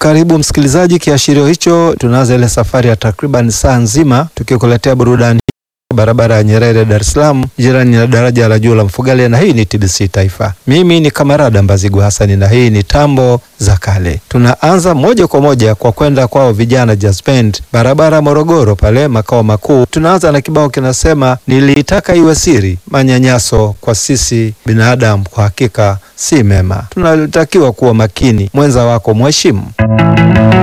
Karibu msikilizaji, kiashirio hicho, tunaanza ile safari ya takriban saa nzima tukikuletea burudani barabara ya Nyerere Dar es Salaam, jirani na daraja la juu la Mfugale, na hii ni TBC Taifa. Mimi ni Kamarada Mbazigu Hasani na hii ni tambo za kale. Tunaanza moja kwa moja kwa kwenda kwao vijana Jazz Band, barabara Morogoro pale makao makuu. Tunaanza na kibao kinasema niliitaka iwe siri, manyanyaso kwa sisi binadamu kwa hakika si mema, tunatakiwa kuwa makini, mwenza wako mheshimu.